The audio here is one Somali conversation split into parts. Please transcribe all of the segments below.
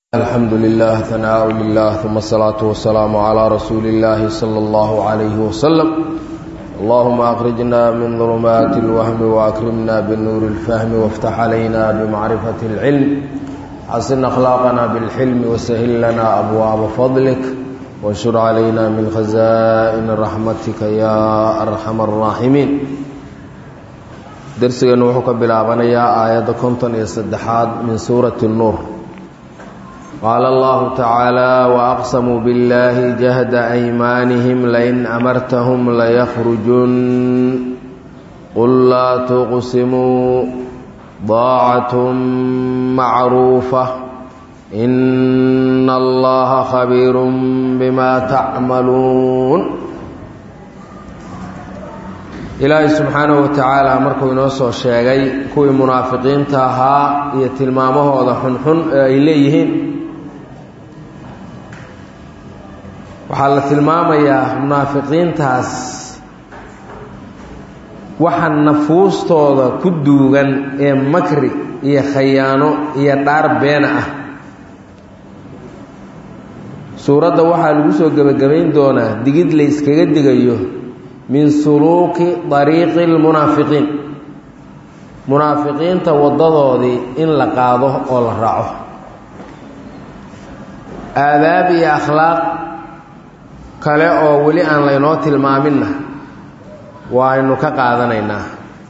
الحمد لله ثناء لله ثم الصلاة والسلام على رسول الله صلى الله عليه وسلم اللهم أخرجنا من ظلمات الوهم وأكرمنا بالنور الفهم وافتح علينا بمعرفة العلم حسن أخلاقنا بالحلم وسهل لنا أبواب فضلك وانشر علينا من خزائن رحمتك يا أرحم الراحمين درسنا وحكى بالعبنية آيات كنتن يصدحات من سورة النور قال الله تعالى وأقسموا بالله جهد أيمانهم لئن أمرتهم ليخرجن قل لا تقسموا ضاعة معروفة إن الله خبير بما تعملون ilaahay subxaanahu wa tacaala markuu inoo soo sheegay kuwii munaafiqiinta ahaa iyo tilmaamahooda xunxun ee ay leeyihiin waxaa la tilmaamayaa munaafiqiintaas waxa nafuustooda ku duugan ee makri iyo khayaano iyo dhaar beena ah suuradda waxaa lagu soo gebagabayn doonaa digid la yskaga digayo min suluuki dariiqi lmunaafiqiin munaafiqiinta waddadoodii in la qaado oo la raaco aadaab iyo akhlaaq kale oo weli aan laynoo tilmaaminna waaynu ka qaadanaynaa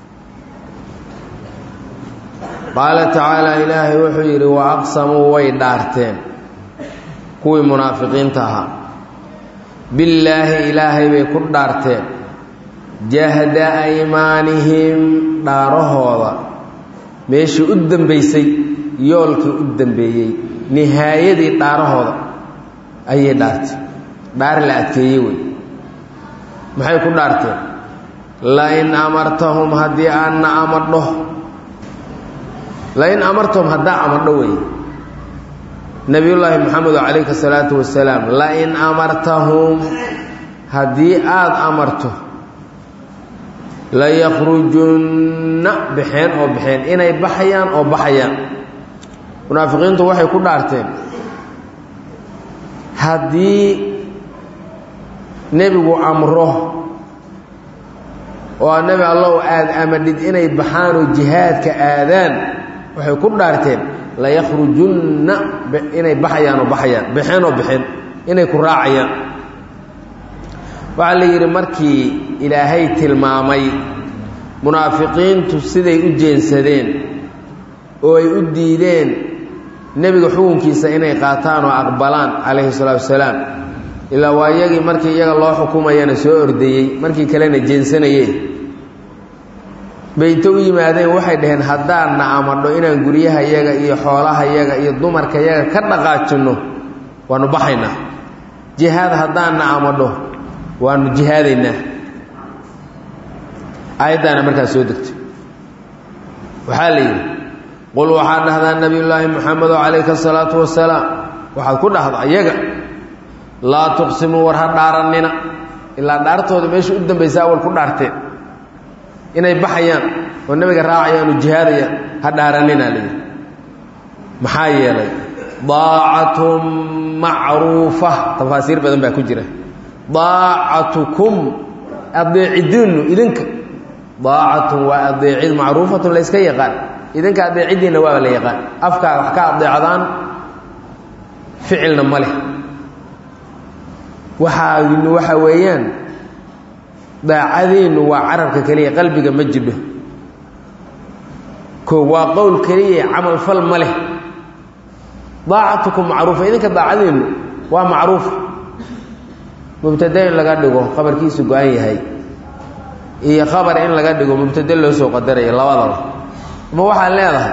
qaala tacaala ilaahay wuxuu yidhi wa aqsamuu way dhaarteen kuwii munaafiqiinta ahaa billaahi ilaahay bay ku dhaarteen jahda aymaanihim dhaarahooda meeshii u dambaysay yoolkii u dambeeyey nihaayadii dhaarahooda ayay dhaartay dhaar la adkeeyey wey maxay ku dhaarteen lain amartahum haddii aanna amadho lain amartahum haddaa amadho wey nebiyullaahi maxamedo calayhi salaatu wasalaam lain amartahum haddii aada amarto laykhrujunna baxeen oo baxeen inay baxayaan oo baxayaan munaafiqiintu waxay ku dhaarteen haddii nebigu amro oo nebi allow aada amadhid inay baxaan oo jihaadka aadaan waxay ku dhaarteen layakhrujunna inay baxayaan oo baxayaan baxeen oo baxeen inay ku raacayaan waxaa la yidhi markii ilaahay tilmaamay munaafiqiintu siday u jeensadeen oo ay u diideen nebiga xukunkiisa inay qaataan oo aqbalaan calayhi salaatu wasalaam ilaa waa iyagii markii iyaga loo xukumayana soo ordayey markii kalena jeensanayey bayto u yimaadeen waxay dhaheen haddaanna amadho inaan guryaha yaga iyo xoolaha yaga iyo dumarka yaga ka dhaqaajinno waanu baxaynaa jihaad haddaanna amadho waanu jihaadaynaa aayaddaana markaas soo degtay waxaa la yidhi qul waxaad dhahdaa nebiyullaahi moxamedo calayka asalaatu wasalaam waxaad ku dhahdaa iyaga laa tuqsimuu war ha dhaarannina ilaa dhaartooda meesha u dambaysa awal ku dhaarteen inay baxayaan oo nebiga raacayaan oo jihaadayaan ha dhaarannina layidhi maxaa yeelay daacatun macruufa tafaasiir badan baa ku jira daacatukum adeecidiinnu idinka daacatun waa adeecid macruufatun la yska yaqaan idinka adeeciddiinna waaba la yaqaan afkaa wax ka adeecdaan ficilna ma leh waxaaynu waxa weeyaan daacadiinnu waa carabka keliya qalbiga ma jidho ko waa qowl keliya camal fal ma leh daacatukum macruufa idinka daacadiinnu waa macruuf mubtade in laga dhigo khabarkiisu go-an yahay iyo khabar in laga dhigo mubtade loo soo qadarayo labadaba ama waxaad leedahay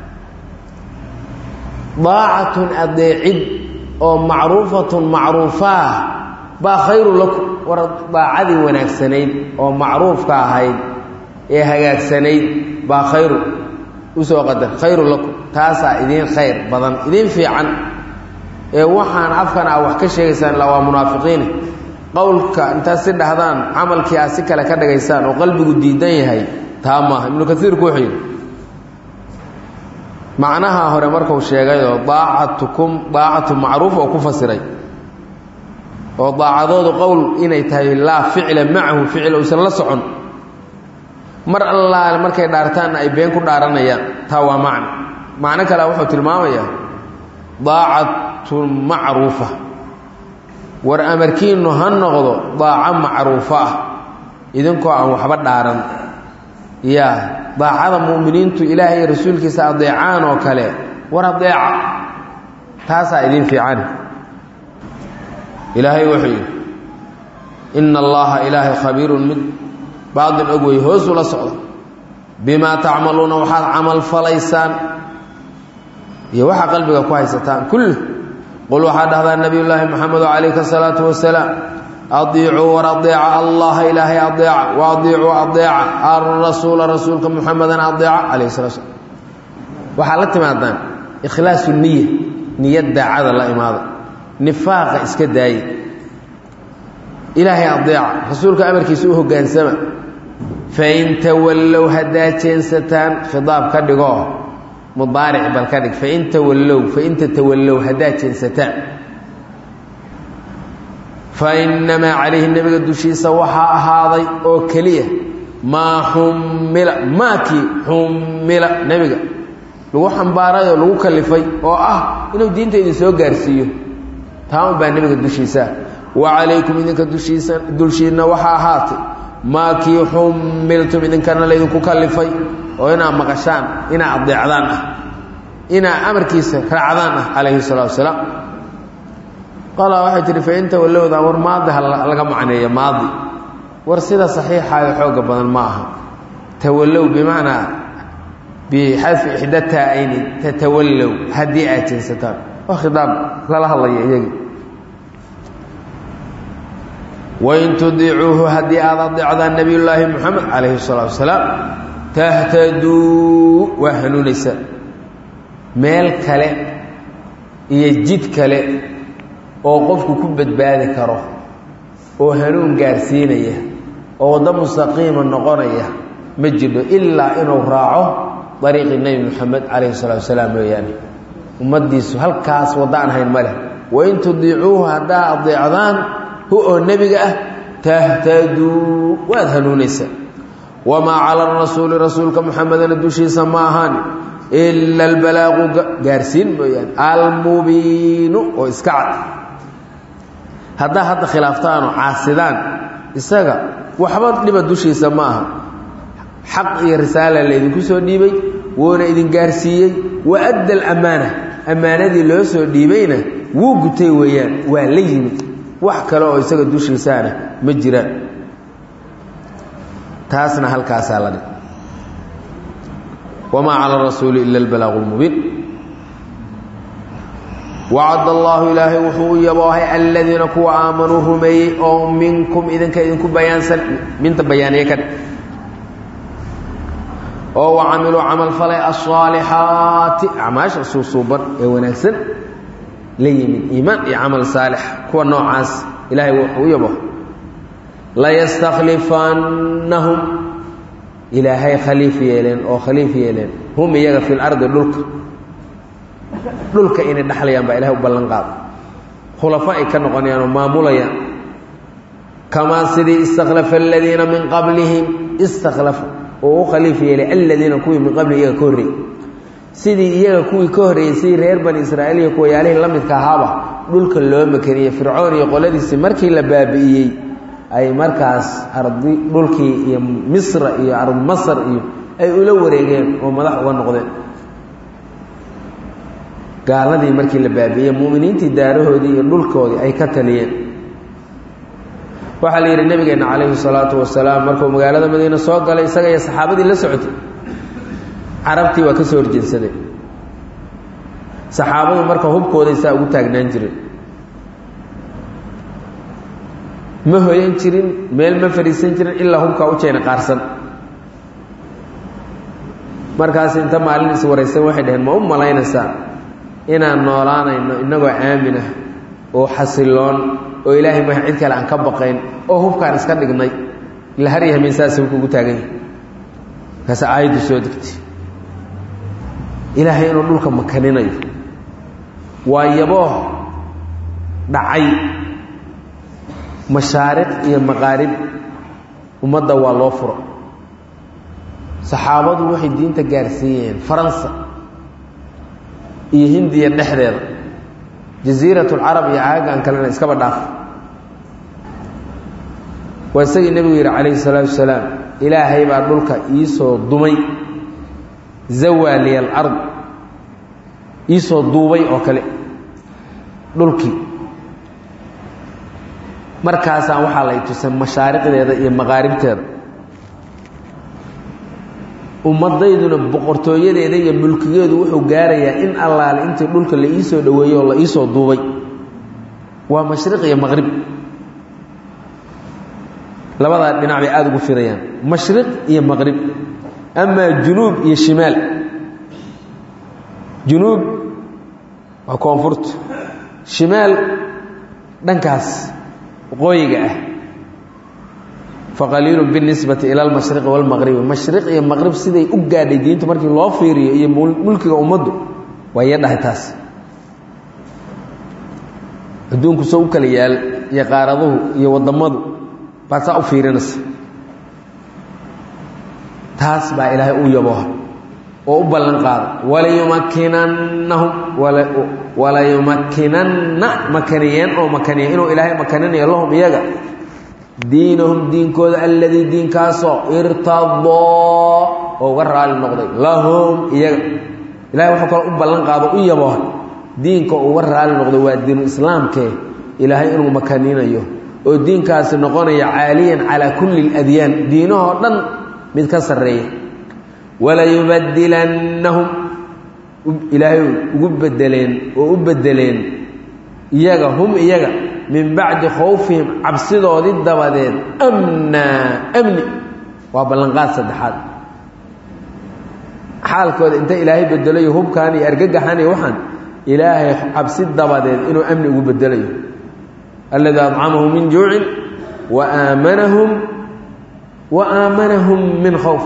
daacatun adeecid oo macruufatun macruufaah baa khayru lakum war daacadii wanaagsanayd oo macruufka ahayd ee hagaagsanayd baa khayru usoo qadar khayru lakum taasaa idiin khayr badan idiin fiican ee waxaan afkan a wax ka sheegaysaan ilaa waa munaafiqiine qowlka intaad si dhahdaan camalkii aad si kale ka dhigaysaan oo qalbigu diidan yahay taa maaha ibnu kaiirku wuxuu yidhi macnaha hore marku sheegayoo daacatukum daacatu macruuf oo ku fasiray oo daacadoodu qowl inay tahay laa ficla macahu ficil uusan la socon mar allaale markay dhaartaanna ay been ku dhaaranayaan taa waa macno macno kale wuxuu tilmaamayaa daacatun macruufa war amarkiinnu ha noqdo daaco macruufo ah idinkoo aan waxba dhaaran yaa daacada mu'miniintu ilaahay iyo rasuulkiisa adeecaan oo kale war adeeca taasaa idiin fiicani ilaahay wuxuu yidhi ina allaha ilaahay khabiirun mid baadin og wey hoosuu la socda bimaa tacmaluuna waxaad camal falaysaan iyo waxaa qalbiga ku haysataan kulli qul waxaa dhahdaa nabiy llaahi moxamedo calayhi asalaatu wasalaam adiicuu war adeeca allaha ilaahay adeeca wa adiicuu adeeca alrasuula rasuulka muxamedan adeeca calayhi salatu slam waxaa la timaadaan ikhlaasu niya niyad daacada la imaada nifaaqa iska daaye ilaahay adeeca rasuulka amarkiisa u hoggaansama fain tawallow haddaa jeensataan khidaab ka dhigoo mudaaric bal ka dhig fain tawallow fain tatawallow haddaa jeensataan fa innamaa calayhi nebiga dushiisa waxaa ahaaday oo keliya maa xummila maakii xummila nebiga lagu xambaaray oo lagu kalifay oo ah inuu diinta idin soo gaarsiiyo taa un baa nebiga dushiisa wa calaykum idinka dushiisa dulshiinna waxaa ahaatay maa kii xumiltum idinkana laydinku kalifay oo inaad maqashaan inaad adeecdaan ah inaad amarkiisa raacdaan ah calayhi salaatu wasalaam qala waxay tihi fain tawallowda war maadi ha laga macneeyo maadi war sida saxiixaayo xooga badan ma aha tawallow bimacnaa bixadfi ixda taa-ayni tatawallow haddii aad jeensataan waa khidaab lala hadlaya iyagii wain tudiicuuhu haddii aad adeecdaan nabiy llaahi moxamed calayhi salaatu wasalaam tahtaduu waa hanuunaysaa meel kale iyo jid kale oo qofku ku badbaadi karo oo hanuun gaarsiinaya oo waddo mustaqiima noqonaya ma jirho ilaa inuu raaco dariiqi nebi moxamed calayhi salaatu wasalaam mooyaane ummaddiisu halkaas waddo aan hayn ma leh wain tudiicuuhu haddaa adeecdaan hu oo nebiga ah tahtaduu waad hanuunaysaa wamaa cala rasuuli rasuulka muxamedana dushiisa ma ahaan ila albalaaqu gaarsiin mooyaane almubiinu oo iska cad haddaa hadda khilaaftaanoo caasidaan isaga waxba dhiba dushiisa ma aha xaq iyo risaala laydinku soo dhiibay wuuna idin gaarsiiyey wa adda alamaana ammaanadii loo soo dhiibayna wuu gutay weeyaan waa la yimid wax kale oo isaga dushiisaana ma jiraan taasna halkaasaa la dhig wamaa cala rasuuli ila albalaaqu lmubiin wacad allaahu ilaahay wuxuu u yaboohay aladiina kuwa aamanuu rumeeyey oo minkum idinka idinku bayaansan minta bayaaniye ka dhig oo wa camiluu camal falay asaalixaati acmaasha suusuuban ee wanaagsan la yimid iimaan iyo camal saalix kuwa noocaas ilaahay wuxuu u yaboohay layastakhlifannahum ilaahay khaliif yeeleen oo khaliif yeeleen hum iyaga fi lardi dhulka dhulka inay dhexlayaan baa ilahay u ballan qaada khulafo ay ka noqonayaan oo maamulayaan kamaa sidii istakhlafa aladiina min qablihim istakhlafa oo u khaliif yeelay aladiina kuwii min qablihi iyaga ka horreeyey sidii iyaga kuwii ka horreeyey sidii reer bani israa'iil iyo kuwayaalihii la midka ahaaba dhulka loo makaniyey fircoon iyo qoladiisii markii la baabi'iyey ay markaas ardi dhulkii iyo misra iyo ard masar iyo ay ula wareegeen oo madax uga noqdeen gaaladii markii la baabi'iyey mu'miniintii daarahoodii iyo dhulkoodii ay ka taliyeen waxaa la yidhi nabigeenna calayhi salaatu wasalaam markuu magaalada madiine soo galay isaga iyo saxaabadii la socotay carabtii waa ka soo horjeedsadeen saxaabadu marka hubkooday saa ugu taagnaan jireen ma hoyan jirin meel ma fadhiisan jirin ilaa hubkaa u jeena qaarsan markaas inta maalin is waraysan waxay dhaheen ma u malaynaysaa inaan noolaanayno innagoo aamin ah oo xasiloon oo ilaahay maha cid kale aan ka baqayn oo hubkaan iska dhignay ila har iyo hameen saas hubka ugu taagan yahay markaas aayaddu soo degtay ilaahay inuu dhulka makaninayo waa yabooh dhacay mashaariq iyo maqaarib ummadda waa loo furo saxaabadu waxay diinta gaarsiiyeen faransa iyo hindiya dhexdeeda jasiiratulcarab iyo caagan kalena iskaba dhaaf waa isagii nebigu yidhi calayhi salaatu wasalaam ilaahay baa dhulka iisoo dumay zawaliya alard iisoo duubay oo kale dhulkii markaasaan waxaa lay tusay mashaariqdeeda iyo maqaaribteeda ummadayduna boqortooyadeeda iyo mulkigeedu wuxuu gaarayaa in allaale intii dhulka la iisoo dhoweeyey oo la iisoo duubay waa mashriq iyo maqrib labadaa dhinac bay aada ugu firayaan mashriq iyo maqrib amaa junuub iyo shimaal junuub waa koonfurta shimaal dhankaas waqooyiga ah faqaliilu binisbati ila almashriqi walmaqribi mashriq iyo maqrib siday u gaadhay diintu markii loo fiiriyo iyo mulkiga ummaddu waa iya dhahay taas adduunku soo u kala yaal iyo qaaraduhu iyo waddammadu baad saa u fiirinaysa taas baa ilaahay u yabooha oo u ballan qaada walayumakkinannahum walayumakkinanna makaniyeen oo makaniya inuu ilaahay makaninayo lahum iyaga diinahum diinkooda alladii diinkaasoo irtadoo oo uga raali noqday lahum iyaga ilahay wuxuu kaloo u ballan qaado u yabooha diinka uga raali noqday waa diinu islaamkee ilaahay inuu makaninayo oo diinkaasi noqonaya caaliyan calaa kulli اladyaan diinahoo dhan mid ka sarreeya walayubadilannahum ilaahay ugu bedeleen oo u bedeleen iyaga hum iyaga min bacdi khowfihim cabsidoodii dabadeed amnaa amni waa ballanqaad saddexaad xaalkooda inta ilaahay bedelayo hubkan iyo argagaxan iyo waxaan ilaahay cabsi dabadeed inuu amni ugu bedelayo alladii adcamahum min juucin wa aamanahum wa aamanahum min khowf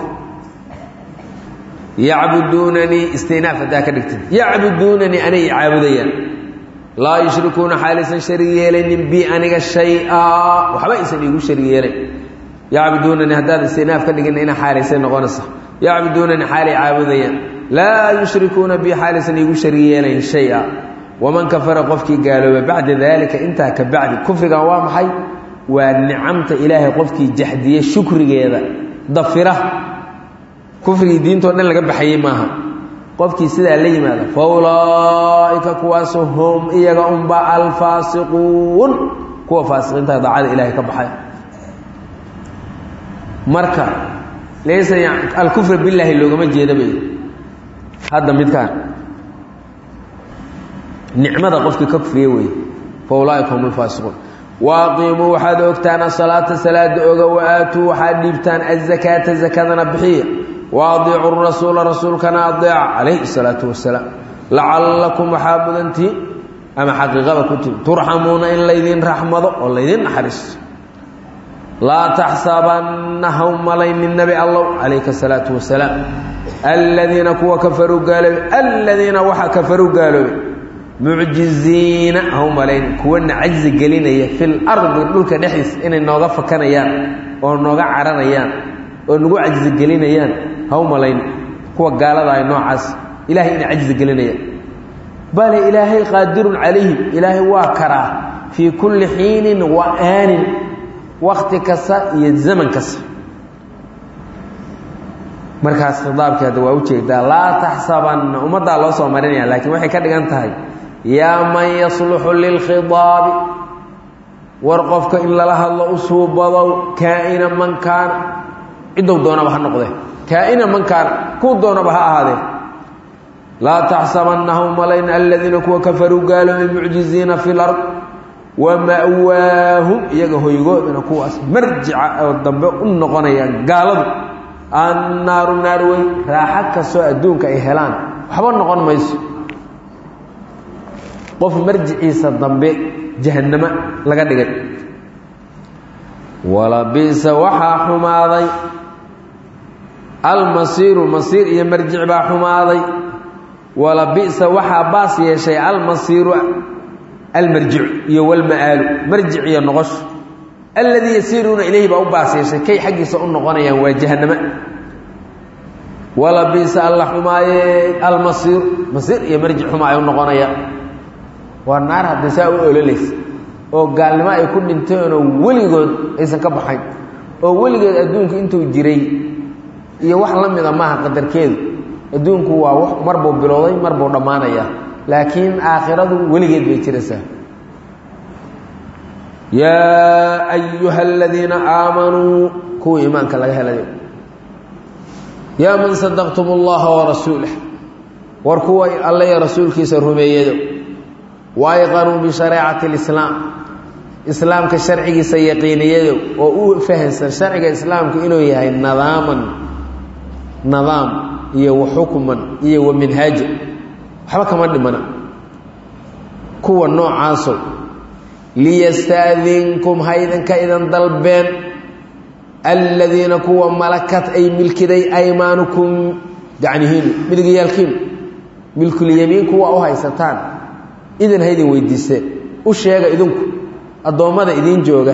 yacbuduunanii istinaaf haddaa ka dhigtid yacbuduunanii anay caabudayaan laa yushrikuuna xaalaysan sharig yeelaynin bi aniga shay-a waxba aysan iigu sharig yeelayn yacbuduunanii haddaad istinaaf ka dhigina ina xaalaysay noqonaysa yacbuduunanii xaalay caabudayaan laa yushrikuuna bi xaalaysan iigu sharig yeelayn shay-a waman kafara qofkii gaalooba bacda daalika intaa ka bacdi kufrigan waa maxay waa nicamta ilaahay qofkii jaxdiye shukrigeeda dafira kufrigii diintao dhan laga baxayey maaha qofkii sidaa la yimaada fa ulaa'ika kuwaasu hum iyaga unba alfaasiquun kuwa faasiqiinta daacada ilaahay ka baxay marka laysa alkufra billaahi loogama jeeda bay hadda midkaan nicmada qofkii ka kufriye weeye fa ulaaika hum alfaasiquun waaqiimuu waxaad ogtaan asalaata salaada oga wa aatuu waxaad dhiibtaan azakaata zakadana bixiya waadiicu rasuula rasuulkana adeeca calayhi salaatu wasalaam lacallakum waxaa mudantii ama xaqiiqada ku timi turxamuuna in laydin raxmado oo laydin naxariisto laa taxsabanna haw malaynin nebi allow calayka salaatu wasalaam aladiina kuwa kafaruu gaaloobay aladiina waxa kafaruu gaaloobay mucjiziina haw malayn kuwana cajzi gelinaya fil ardi dhulka dhexdiisa inay nooga fakanayaan oo nooga caranayaan oo nagu cajzi gelinayaan haw malayn kuwa gaalada ay noocaas ilahay inay cajzi gelinayaan bale ilaahay qaadirun calayhim ilaahay waa karaa fii kulli xiinin wa aanin wakti kasta iyo zaman kasta markaas khidaabkii hadda waa ujeedaa laa taxsabanna ummaddaa loo soo marinaya laakiin waxay ka dhigan tahay yaa man yasluxu lilkhidaabi war qofka in lala hadlo u suubadow kaa'ina man kaana ciddow doonaba ha noqdee kaa'ina man kaana kuu doonaba ha ahaadee laa taxsabannahu malayn aladiina kuwa kafaruu gaaloobay mucjiziina fi lard wa ma'waahum iyaga hoygoodana kuwaas marjica oo dambe u noqonayaan gaaladu annaaru naar wey raaxo kastoo adduunka ay helaan waxba noqon mayso qof marjiciisa dambe jahannamo laga dhigay walabisa waxaa xumaaday almasiiru masiir iyo marjic baa xumaaday wala bi'sa waxaa baas yeeshay almasiiru almarjicu iyo walma'aalu marjic iyo noqosho alladii yasiiruuna ilayhi baa u baas yeeshay kay xaggiisa u noqonayaan waa jahannama wala bi'sa alla xumaaye almasiir masiir iyo marjic xuma ay u noqonayaan waa naar haddii saa u ololaysa oo gaalnimo ay ku dhinteenoo weligood aysan ka baxayn oo weligeed adduunku intuu jiray iyo wax la mida maaha qadarkeedu adduunku waa w mar buu bilowday mar buu dhammaanayaa laakiin aakhiradu weligeed bay jiraysaa yaa ayuha aladiina aamanuu kuwa iimaanka laga helayo yaa man sadaqtum اllaha warasuulah war kuwa alle iyo rasuulkiisa rumeeyado wayqanuu bishareecati اlislaam islaamka sharcigiisa yaqiiniyado oo u fahansan sharciga islaamku inuu yahay nadaaman nadaam iyo wa xukman iyo wa minhaaja waxba kama dhimana kuwa noocaasow liyastaadinkum haydanka idan dalbeen aladiina kuwa malakat ay milkiday aymaanukum gacnihiinu midigayaalkiinu milkulyamiin kuwa u haysataan idan haydin weydiiseen u sheega idinku addoommada idiin jooga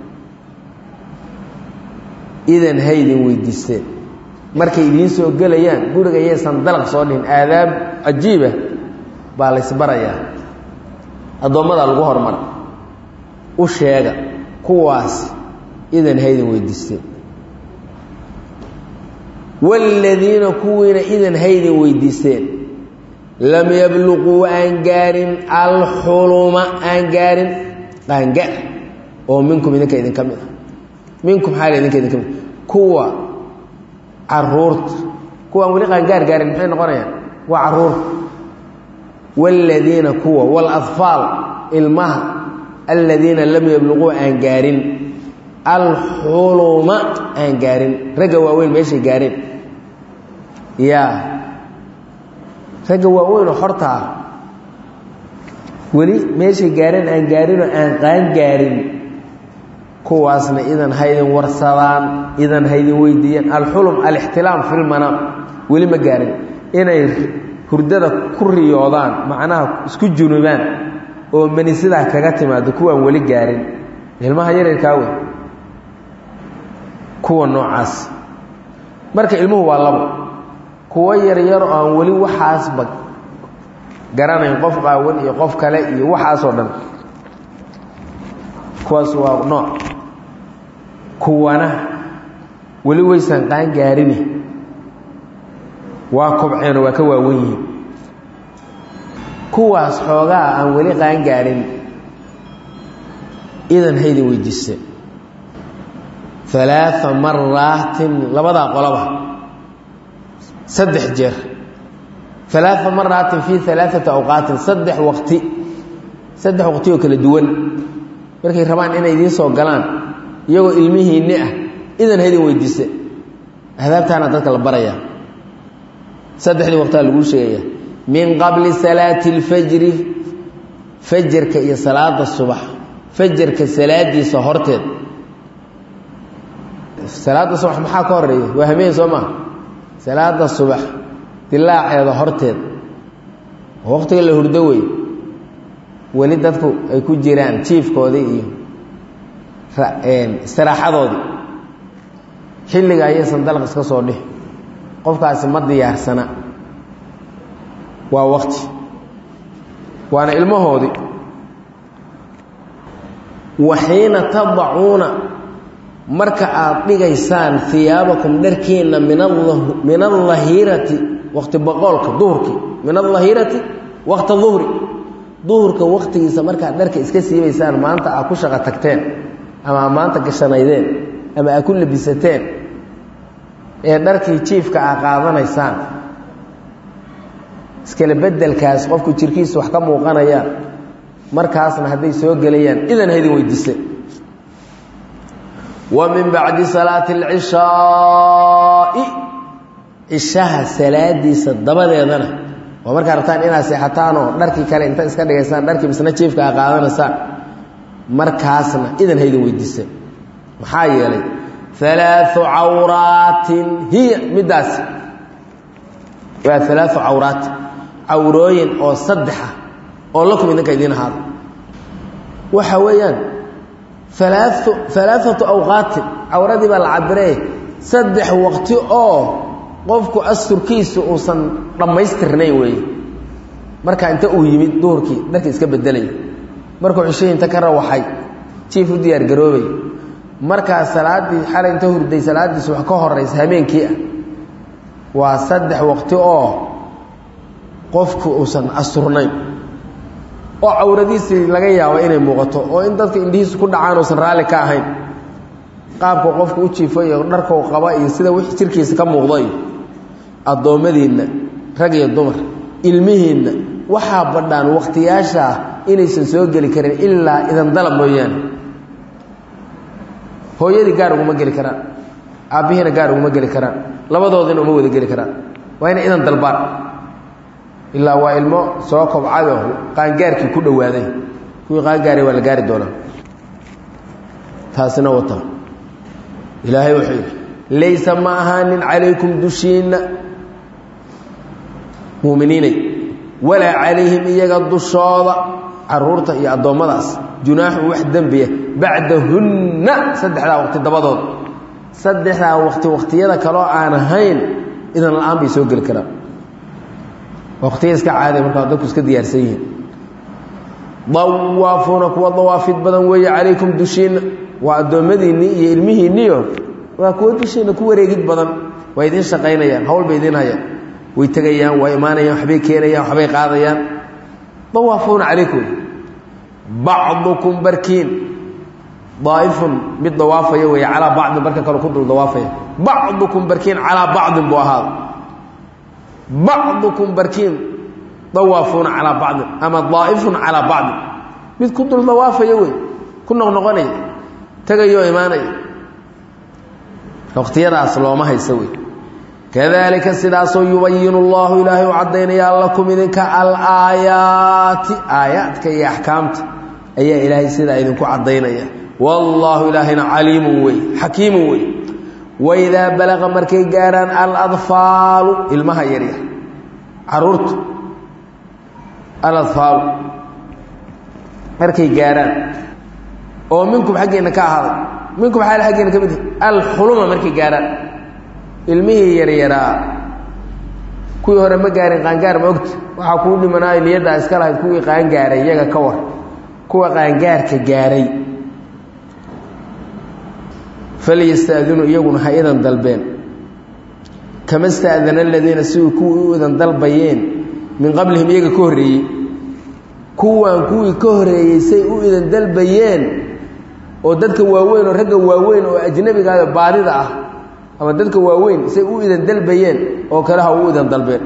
idan haydin weydiisteen markay idiin soo gelayaan guriga yaysan dalaq soo dhihin aadaab cajiiba baa laysbarayaa addoommadaa lagu hormara u sheega kuwaas idan haydin weydiisteen waaladiina kuwiina idan haydin weydiisteen lam yabluquu aan gaarin alxuluma aan gaarin qaanga oo minkum idinka idinka mid a minkum xaal idinka idinka mid kuwa caruurta kuwaan weli qaangaar gaarin maxay noqonayaan waa caruurta waaladiina kuwa waaladfaal ilmaha aladiina lam yabluquu aan gaarin alxuluma aan gaarin ragga waaweyn meeshay gaareen yaa ragga waaweynoo horta ah weli meeshay gaareen aan gaarinoo aan qaan gaarin kuwaasna idan haydin warsadaan idan haydin weydiiyaan alxulum alixtilaam filmanaam weli ma gaarin inay hurdada ku riyoodaan macnaha isku junubaan oo mani sidaa kaga timaado kuwaan weli gaarin ilmaha yareerkaa wey kuwa noocaas marka ilmuhu waa labo kuwo yaryar oo aan weli waxaasba garanayn qof qaawan iyo qof kale iyo waxaasoo dhan kuwaas waa nooc kuwana weli waysan qaan gaarini waa kobceenoo waa ka waawan yihiin kuwaas xoogaa aan weli qaan gaarin idan haydin weydiiseen alaaa maraatin labadaa qolaba saddex jeer alaaa maraatin fii alaaati awqaatin saddex waqti saddex waqti oo kala duwan markay rabaan inay idiin soo galaan iyagoo ilmihiinni ah idan haydin weydiise ahdaabtaana dadka la barayaa saddexdii waqtaa laguu sheegaya min qabli salaati اlfajri fajarka iyo salaada subax fajarka salaadiisa horteed salaada subax maxaa ka horeeya waa hameen soo maa salaada subax dilaaceeda horteed oo waqtiga la hurdo wey weli dadku ay ku jiraan jiifkoodii iyo istiraaxadoodii xilliga ayaysan dalaq iska soo dhih qofkaasi ma diyaarsana waa waqti waana ilmahoodii waxiina tadacuuna marka aad dhigaysaan hiyaabakum dharkiinna min alahirati waqti boqoolka duhurkii min alahirati waqta duhri duhurka waqtigiisa markaad dharka iska siibaysaan maanta aad ku shaqo tagteen ama aad maanta gashanaydeen ama aad ku labisateen ee dharkii jiifka aad qaadanaysaan iskala bedelkaas qofku jirkiisa wax ka muuqanayaan markaasna hadday soo gelayaan idan haydin weydiise wa min bacdi salaati alcishaai cishaha salaadiisa dabadeedana waa markaa rabtaan inaad seexataanoo dharkii kale inta iska dhigaysaan dharkii misna jiifka a qaadanaysaan markaasna idan haydin weydiise maxaa yeelay alaau cawraatin hiya middaasi waa alaau cawraatin cawrooyin oo saddexa oo lakum idinka idiin ahaada waxa weeyaan alaau alaaatu awqaatin cawradii baa la cabiree saddex waqti oo qofku asturkiisa uusan dhammaystirnayn weeye markaa inta uu yimid duhurkii dharka iska bedelay markuu cishihii inta ka rawaxay jiif u diyaar garoobay markaa salaaddii xalay inta hurday salaaddiis wax ka horaysa habeenkii ah waa saddex waqti oo qofku uusan asturnayn oo cawradiisii laga yaabo inay muuqato oo in dadka indhihiisu ku dhacaan uusan raalli ka ahayn qaabku qofku u jiifo iyo dharkau qaba iyo sida wix jirkiisa ka muuqdo iyo addoommadiinna rag iyo dumar ilmihiinna waxaa badhaan wakhtiyaashaa inaysan soo geli karin ilaa idan dalab mooyaane hooyadii gaar uguma geli karaan aabbihiina gaar uguma geli karaan labadoodina uma wada geli karaan waa inay idan dalbaan ilaa waa ilmo soo kobcado qaangaarkii ku dhowaaday kuwii qaangaaray waa la gaari doonaa taasina wata ilaahay wuxuu yidhi laysa ma ahaanin calaykum dushiinna muuminiinay walaa calayhim iyaga dushooda caruurta iyo addoommadaas junaaxun wax dembiya bacdahunna saddexdaa waqti dabadood saddexdaa waqti waqtiyada kaloo aan ahayn idan la-aan bay soo geli karaan waqtiya iska caaday markaa dadku iska diyaarsan yihiin dawaafuuna kuwa dawaafid badan weeye calaykum dushiinna waa addoommadiinnii iyo ilmihiinniyo waa kuwa dushiinna ku wareegid badan waa idiin shaqaynayaan hawl bay idiin hayaan way tegayaan waa imaanayaan waxbay keenayaan waxbay qaadayaan dawaafuuna calaykum bacdukum barkiin daaifun mid dawaafaya weeye calaa bacdin barka kale ku dul dawaafaya bacdukum barkiin calaa bacdin buu ahaada bacdukum barkiin dawaafuuna calaa bacdin ama daa'ifun calaa bacdin mid ku dul dawaafaya wey ku noqnoqonaya tegayoo imaanaya waqtiyadaas looma haysa wey kadalika sidaasoo yubayinu allahu ilaahay u caddaynaya lakum idinka alaayaati aayaadka iyo axkaamta ayaa ilaahay sidaa idinku caddaynaya wallaahu ilaahayna caliimun wey xakiimun wey waidaa balaqa markay gaarhaan aladfaalu ilmaha yaryar caruurta aladfaalu markay gaarhaan oo minkum xaggeena ka ahaaday minkum xaal xaggeena ka mid alxuluma markay gaarhaan ilmihii yaryaraa kuwii hore ma gaarin qaangaar ma ogta waxaa kuu dhimanaayo niyaddaa iska lahayd kuwii qaangaaray iyaga ka war kuwa qaangaarka gaaray falyastaadinuu iyaguna ha idan dalbeen kama staadana aladiina siduu kuwii u idan dalbayeen min qablihim iyaga ka horreeyey kuwan kuwii ka horreeyey say u idan dalbayeen oo dadka waaweyn oo ragga waaweyn oo ajnabigaada baadida ah ama dadka waaweyn say u idan dalbayeen oo kale ha u idan dalbeen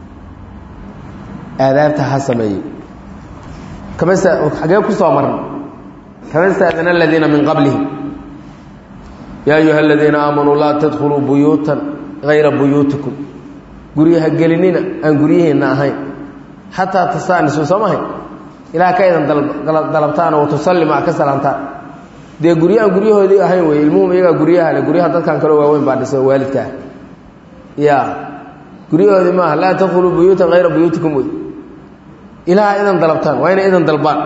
aadaabta ha sameeyey kamasa xagee ku soo marna kama staadana aladiina min qablihim yaa ayuha aladiina aamanuu laa tadkhuluu buyuutan hayra buyuutikum guryaha gelinina aan guryihiinna ahayn xataa tastaanisu soo mahay ilaah ka idan dalabtaan oo tusallima ka salaamtaan dee guryo aan guryahoodii ahayn wey ilmuhum iyagaa guryaha le guryaha dadkan kaloo waaweyn baa dhisa waalidkaa ya guryahoodii maaha laa tadkhuluu buyuutan hayra buyuutikum wey ilaah idan dalabtaan waa inay idan dalbaan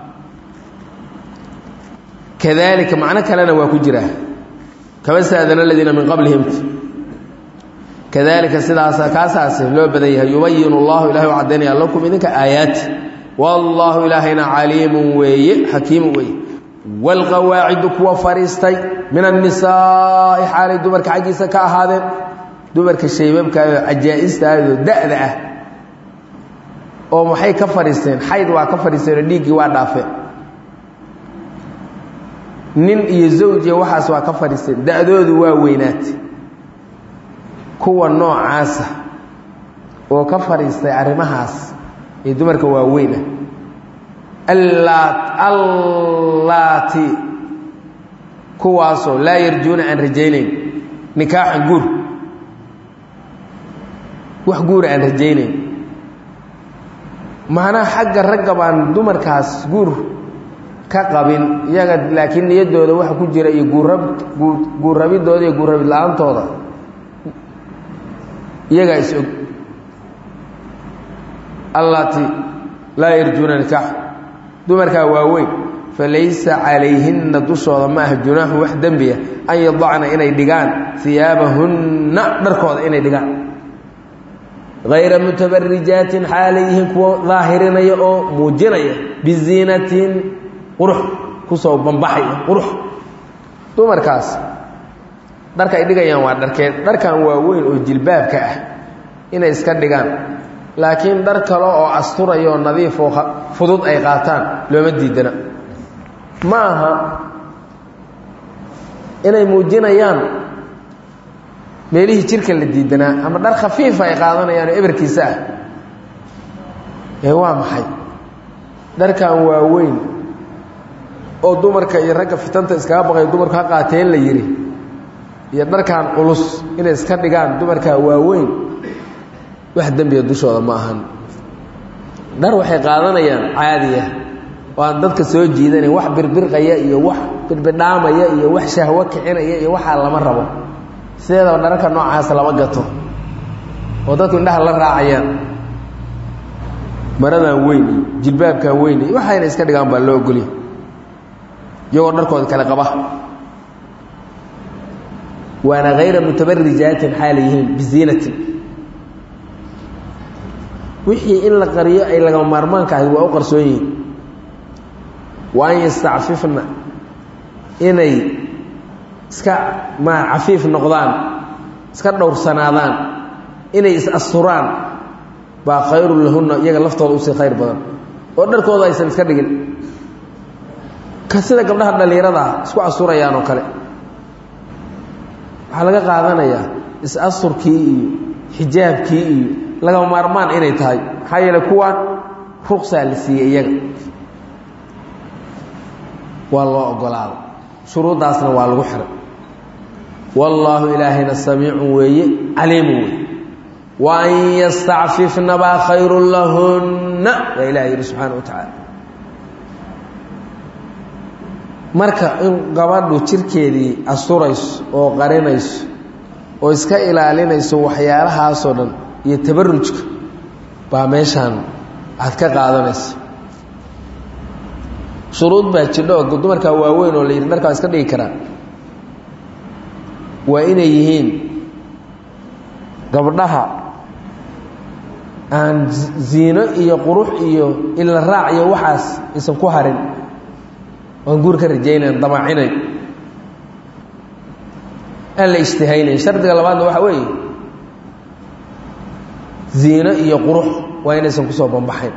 kadalika macno kalena waa ku jiraa kama staadana aladiina min qablihim kadalika sidaasa kaasaasi loo badan yahay yubayinu allahu ilahay u caddaynaya lakum idinka aayaati wallaahu ilaahayna caliimun weeye xakiimun weeye waalqawaacidu kuwa fadhiistay min annisaa'i xaalay dumarka xaggiisa ka ahaadeen dumarka shaybabkaayoo cajaa'istaayo da'da ah oo maxay ka fadhiisteen xayd waa ka fadhiisteenoo dhiiggii waa dhaafeen nin iyo zawjiya waxaas waa ka fadhiisteen da'doodu waa weynaatay kuwa noocaasa oo ka fadhiistay arrimahaas ee dumarka waaweyn ah allaati kuwaasoo laa yarjuuna aan rajaynayn nikaaxan guur wax guura aan rajaynayn macnaha xagga ragga baan dumarkaas guur ka qabin iyaga laakiin niyaddooda waxa ku jira iyo guurab guurrabidooda iyo guurrabid la-aantooda iyagaa is og allatii laa yarjuuna nikaax dumarkaa waaweyn falaysa calayhinna dushooda ma aha junaaxun wax dembiya an yadacna inay dhigaan iyaabahunna dharkooda inay dhigaan hayra mutabarijaatin xaalay yihiin kuwa daahirinaya oo muujinaya biziinatin qurux kusoo bambaxaya qurux dumarkaas dharka ay dhigayaan waa dharkeed dharkan waaweyn oo jilbaabka ah inay iska dhigaan laakiin dhar kale oo asturaya oo nadiif oo fudud ay qaataan looma diidana ma aha inay muujinayaan meelihii jirka la diidanaa ama dhar khafiifa ay qaadanayaan oo eberkiisa ah ee waa maxay dharkan waaweyn oo dumarka iyo ragga fitanta iskaga baqay dumarku ha qaateen la yidhi iyo dharkan culus inay iska dhigaan dumarkaa waaweyn wax dembiga dushooda ma ahan dhar waxay qaadanayaan caadiya oo aan dadka soo jiidanayn wax birbirqaya iyo wax birbidhaamaya iyo wax shahwo kicinaya iyo waxaa lama rabo sideedaba dhararka noocaas lama gato oo dadku indhaha la raacayaan maradan weyn iyo jilbaabkan weyn iyo waxayna iska dhigaan baa loo ogolya iyagoo dharkooda kale qaba waana hayra mutabarijaatin xaala yihiin biziinatin wixii in la qariyo ay lagama maarmaanka ahayd waa u qarsoon yihiin wa an yastacfifna inay iska ma cafiif noqdaan iska dhowrsanaadaan inay is-asturaan baa khayrun lahunna iyaga laftooda usii khayr badan oo dharkooda aysan iska dhigin ka sida gabdhaha dhallinyarada ah isku asturayaan oo kale waxaa laga qaadanayaa is-asturkii iyo xijaabkii iyo lagama maarmaan inay tahay maxaa yeele kuwaan ruqsaa la siiyey iyaga waa loo ogolaaday shuruuddaasna waa lagu xiray wallaahu ilaahayna samiicun weeye caliimun weeye wa an yastacfifna baa khayrun lahunna baa ilaha yidhi subxaana wa tacaala marka in gabadhu jirkeedii asturayso oo qarinayso oo iska ilaalinayso waxyaalahaasoo dhan iyo tabarujka baa meeshaan aad ka qaadanaysa shuruud baa jidho oo dumarkaa waaweyn oo la yidhi dharkaa iska dhigi karaa waa inay yihiin gabdhaha aan ziino iyo qurux iyo ila raac iyo waxaas aysan ku harin oan guur ka rajaynayn damaacinayn aan la ijtihaynayn shardiga labaadna waxaa weeye ziino iyo qurux waa inaysan kusoo bambaxayn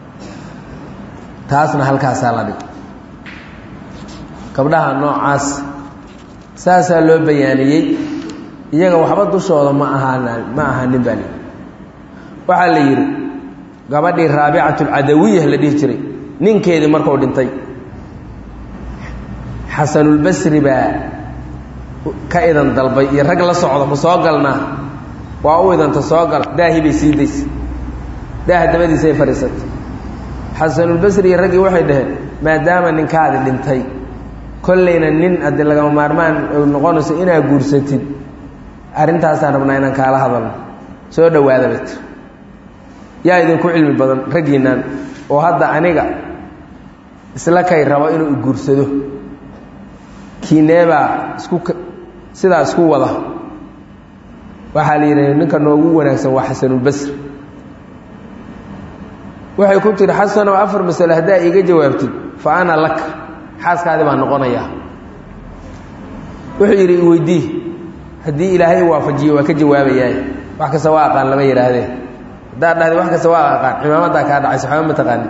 taasna halkaasaa la dhig gabdhaha noocaas saasaa loo bayaaniyey iyaga waxba dushooda ma ahaan ma ahaanin baa lii waxaa la yidhi gabadhii raabicatulcadawiya la dhihi jiray ninkeedii markuu dhintay xasanulbasri baa ka idan dalbay iyo rag la socda ma soo galnaa waa u idanta soo gal daahi bay sii daysay daaha dabadiisay fadhiisatay xasanulbasri iyo raggii waxay dhaheen maadaama ninkaadi dhintay kollayna nin haddii lagama maarmaan noqonayso inaad guursatid arrintaasaan rabnaa inaan kaala hadalno soo dhowaada bay tir yaa idinku cilmi badan raggiinnan oo hadda aniga isla kay rabo inuu guursado kiineebaa isku sidaa isku wada waxaa la yidhaha ninka noogu wanaagsan waa xasanulbasri waxay ku tiri xasanow afar masalo haddaa iiga jawaabtid fa ana laka xaaskaadi baa noqonayaa wuxuu yidhi iweydii haddii ilaahay waafajiyo waa ka jawaabayaa wax kasta waa aqaan lama yidhaahdee haddaad dhahday wax kasta waa aqaan cimaamadaa kaa dhacaysa waxba ma taqaanid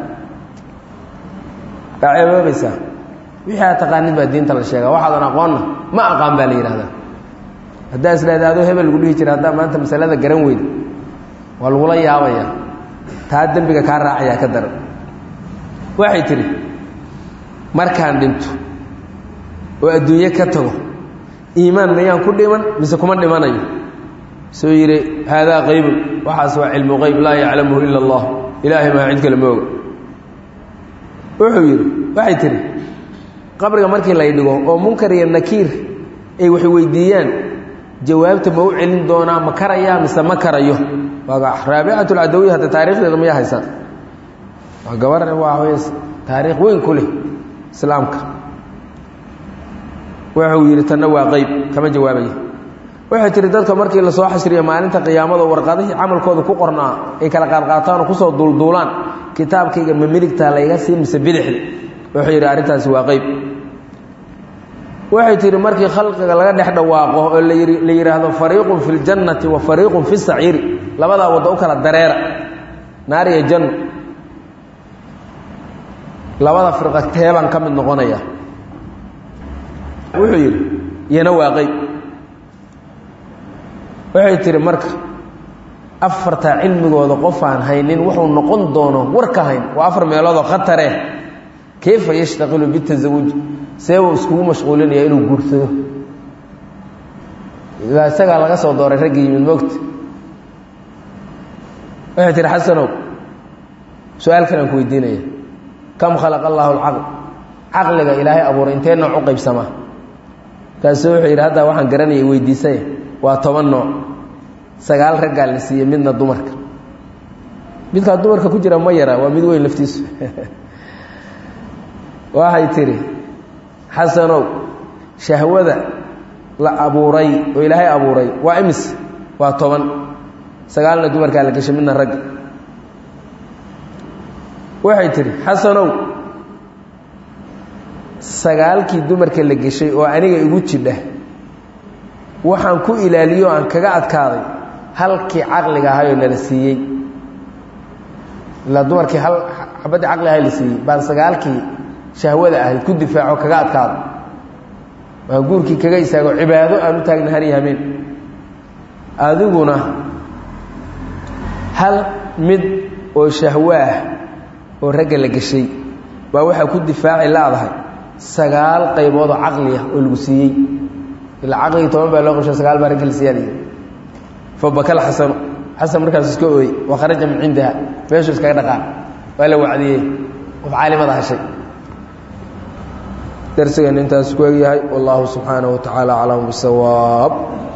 waa ceeboobaysaa wixii aad taqaanid baa diinta la sheegaa waxaadan aqoonna ma aqaan baa la yidhahdaa haddaa isleeda adoo hebel lagu dhihi jira haddaa maanta masalada garan weyda waa lagula yaabayaa taa dembiga kaa raacayaa ka daran waxay tidhi markaan dhinto oo adduunye ka tago iimaan mayaan ku dhiman mise kuma dhimanayo suu yidhi haadaa qaybun waxaas waa cilmu qayb laa yaclamuhu ila allah ilaahay maa cid kale ma oga wuxuu yidhi waxay tidhi qabriga markii lay dhigo oo munkar iyo nakiir ay wax weydiiyaan jawaabta ma u celin doonaa ma karayaa mise ma karayo raabicat lcadawiya hadda taarikhdeeda maya haysaan waa gabar waa taariikh weyn ku leh islaamka wuxuu yidhi tanna waa qeyb kama jawaabaya waxay tihi dadka markii lasoo xashriya maalinta qiyaamada warqadihii camalkooda ku qornaa ay kala qaadqaataan oo kusoo duulduulaan kitaabkayga ma midigtaa layga sii mise bidixda wuxuu yidhi arrintaasi waa qeyb waxay tihi markii khalqiga laga dhex dhawaaqo oo la yidhaahdo fariiqun fi ljannati wa fariiqun fi saciiri labadaa waddo u kala dareera naar iyo janno labada firqa teebaan ka mid noqonaya wuxuu yidhi iyana waa qeyb waxay tihi marka afartaa cilmigooda qof aan haynin wuxuu noqon doono warka hayn waa afar meeloodoo khatare kayfa yashtaqilu bitasawuj seebuu iskugu mashquulinaya inuu guursado ilaa isagaa laga soo dooray raggii yimid moogta waxay tihi xasanow su-aal kalaan ku weydiinaya kam khalaqa allaahu alcaql caqliga ilaahay abuuray intee nooc u qaybsamaa kaasu wuxuu yidhi haddaa waxaan garanayay weydiisay waa toban nooc sagaal raggaa la siiyey midna dumarka midkaa dumarka ku jira ma yara waa mid weyn laftiisu waxay tidhi xasanow shahwada la abuuray oo ilaahay abuuray waa imis waa toban sagaalna dumarkaa la geshay midna ragga waxay tidhi xasanow sagaalkii dumarka la geshay oo aniga igu jidha waxaan ku ilaaliyo aan kaga adkaaday halkii caqliga ahayoo nala siiyey ilaa dumarkii hal xabaddii caqli ahay la siiyey baan sagaalkii shahwada ahayd ku difaaco kaga adkaado waan guurkii kaga istaago cibaado aan u taagna har iyo hameen adiguna hal mid oo shahwo ah oo ragga la geshay baa waxaa ku difaaci laadahay sagaal qaybood oo caqli ah oo lagu siiyey ilaa caqligii toban baa loo qabshay sagaal baa ragga la siyaadaya fabakal xasanu xasan markaas iska ooyey wa kharaja min cindiha meeshuu iskaga dhaqaan waa la wacdiyey qof caalimada hashay darsigan intaas ku egyahay wallahu subxaanaه wa tacaala aclam bisawaab